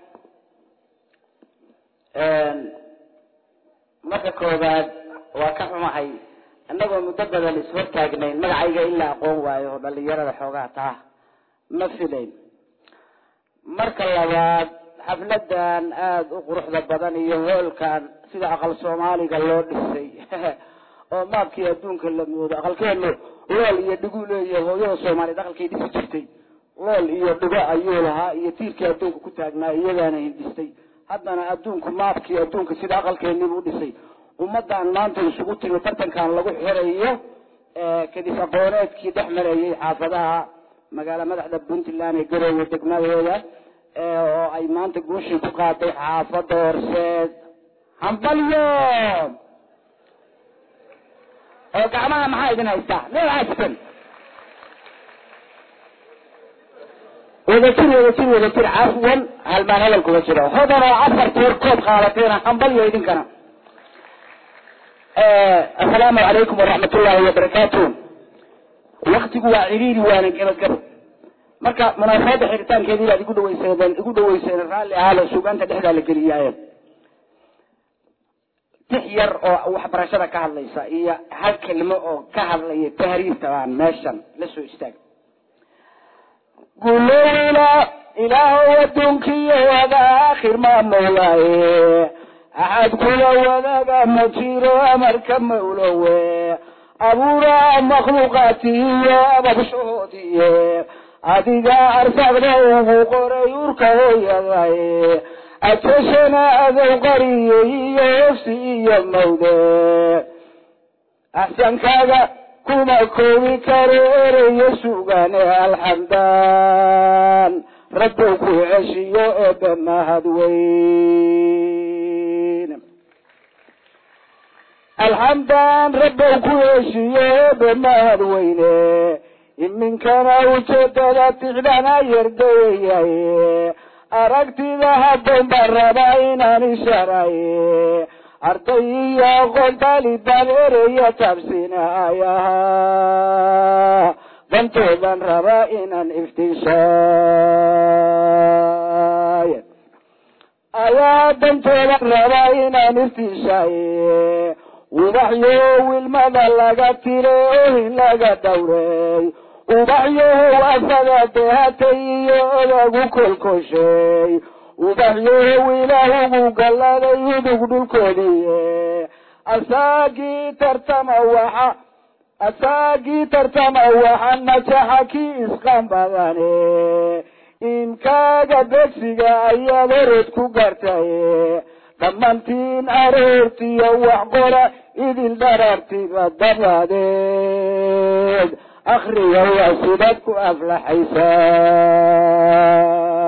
marka koobaad waa ka xumahay annagoo muddo badan ishortaagnayn magacayga in la aqoon waayo oo dhalinyarada xoogaa taa ma filayn marka labaad xafladan aada u quruxda badan iyo hoolkan sida aqal soomaaliga loo dhisay oo maabkii adduunka la moodo aqalkeenu lool iyo dhigu leeyahay hooyada soomaaliyeed aqalkay dhisi jirtay lool iyo dhigo ayuu lahaa iyo tiirkii adduunka ku taagnaa iyadaana hindhistay haddana adduunku maabkii adduunka sida aqalkeenibu dhisay ummadan maanta isugu timi tartankan lagu xirayo kadis aqooneedkii dhex marayay xaafadaha magaala madaxda puntland ee garoowe degmadeeda oo ay maanta guushii ku qaaday xaafada horseed hambalyo oo gacmaha maxaa idin haystaa meel haystan wadajir wadajir wadajir cafwan halmaan hadal kuma jiro hodan oo afar teer koob qaadateena hambalyo idinkana assalaamu calaykum waraxmat ullaahi wabarakaatu waktigu waa ciriiri waana gebagabo marka munaasabada xiritaankeedii baad igu dhaweyseedeen igu dhaweyseen raalli ahaalo suugaanta dhexdaa la geliyaaye tix yar oo waxbarashada ka hadlaysa iyo hal kelimo oo ka hadlaya tahriirta baan meeshan la soo istaag gulowla ilaahow adduunkiyo wada aakhir ma mawlaaye axad kula wadaga ma jiro amarka mawlowe abuura makhluuqaatiyo ababshoodiye adiga arsaqda ugu qoray urka hooyadaye ajashana adow qariye iyo ofsi iyo mawde axsankaaga kuma koobi karo ereyo sugane alxamdan rabbow ku ceshiyo eebe mahad weyn alxamdan rabbow ku ceshiyo eebe mahad weyne iminkana ujeedada tixdana yardayaye aragtida haddan baan rabaa inaan isharaye arday iyo aqoon taalibaan ereya taabsinayaha dantoodan rabaa inaan iftiishaaye ayaa dantoodan rabaa inaan iftiishaaye ubaxyo wilmada laga tiray ohin laga dhowray ubaxyahow asaga dehatay iyo odagu kolkoshay ubaxyahow ilaahugu galladay udug dhulkoodiiye asaagii tartama waxa asaagii tartama waxa najaxa kii isqan badane imkaaga begsiga ayaad orod ku gartaye dhammaantiin aroortiyo wax qora idil dharartiba dabadeed akriga waa sidaad ku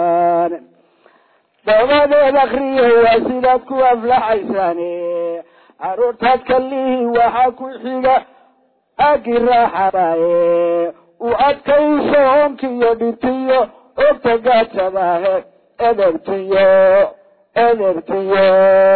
aflaxaysaan dabadeed akriya waa sidaad ku aflaxaysaane caruurtaad kalihii waxaa ku xiga agi raaxadaye u adkayso onkiyo dhibtiyo ogta gaajadahe edebtiyo edebtiyo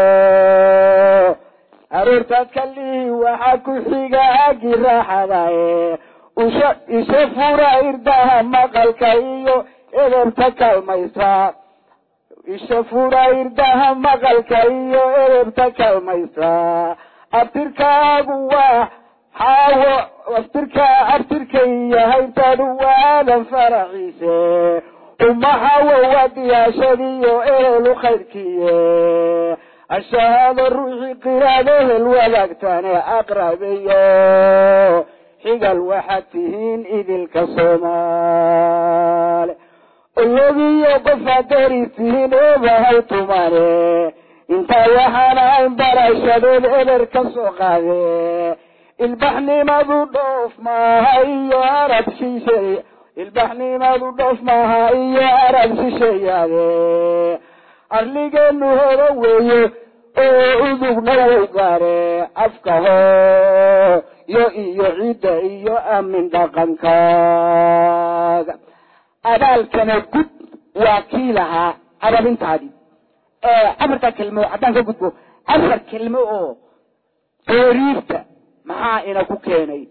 caruurtaad kalihii waxaa ku xiga agi raaxadaye usha isha fura irdaha maqalka iyo edebta kalmaysa isha fura irdaha maqalka iyo edebta kalmaysa abtirkaagu waa xaawo aftirka abtirka iyo haybtaadu waa aadan faraxiise umahawo waa diyaashadiyo ehelu khayrkiye ashahaado ruuxii qiraad ehel wadaagtane aqrabiyo xigal waxaad tihiin idilka soomaali ologiyo qofaad deris tihiin eebahay tumane intaa waxaana ayn barashadeed eber ka soo qaade ilbaxnimadu dhoof maaha iyo arab shisheey ilbaxnimadu dhoof maaha iyo arab shisheeyaade arligeenu horo weeye oo udugna wow gaare afka hoo yo iyo ciidda iyo aamin dhaqankaaga abaalkana gud waa kii lahaa ababintaadii afarta kelmo haddaan ka gudbo afar kelmo oo taariifta maxaa ina ku keenay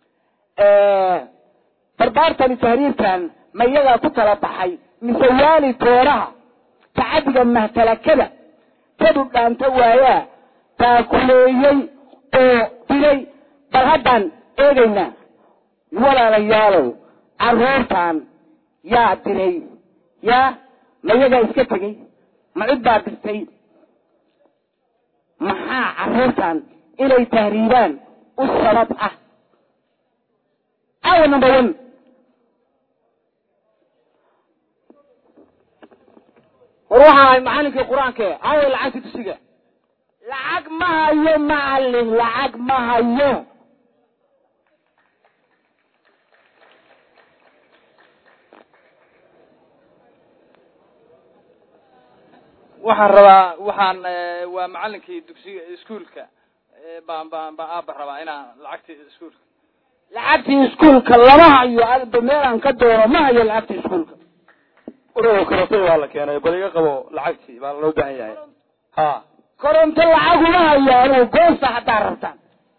barbaartani tahriirkan ma iyagaa ku tala baxay mise waali tooraha tacadiga mahtalakada kadu dhaanta waayaa taakuleeyey oo dilay bal haddaan eegaynaa walaalayaalow carruurtan yaa dilay yaa ma iyagaa iska tegey ma cid baa dirtay maxaa carruurtan inay tahriibaan u sabab ah awa number one war waxaan ahay macalinkii qur-aanka aaway lacagta dugsiga lacag ma hayo macalin lacag ma hayo waxaan rabaa waxaan waa macalinkii dugsiga iskuolka baan baan baan aaba rabaa inaan lacagtii iskuolka lacagtii iskuolka lama hayo adba meelaan ka doono ma hayo lacagtii iskuolka ururka korontada waa la keenay bal iga qabo lacagtii baa loo baahan yahay ha koronto lacaguma hayo anugu goosta haddaa rabtaan